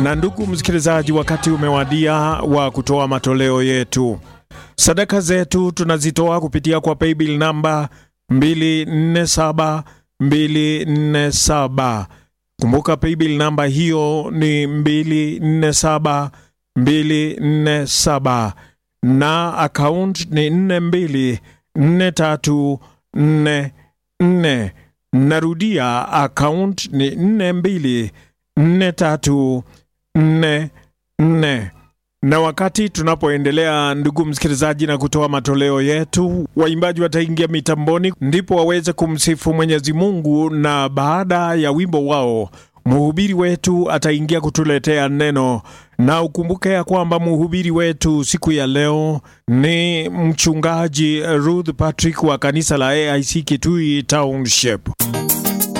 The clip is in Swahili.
Na ndugu msikilizaji, wakati umewadia wa kutoa matoleo yetu. Sadaka zetu tunazitoa kupitia kwa paybill namba 247 247. Kumbuka paybill namba hiyo ni 247 247 na account ni 424344. Narudia, account ni 424344. Na wakati tunapoendelea, ndugu msikilizaji, na kutoa matoleo yetu, waimbaji wataingia mitamboni ndipo waweze kumsifu Mwenyezi Mungu, na baada ya wimbo wao mhubiri wetu ataingia kutuletea neno. Na ukumbuke ya kwamba mhubiri wetu siku ya leo ni mchungaji Ruth Patrick wa kanisa la AIC Kitui Township.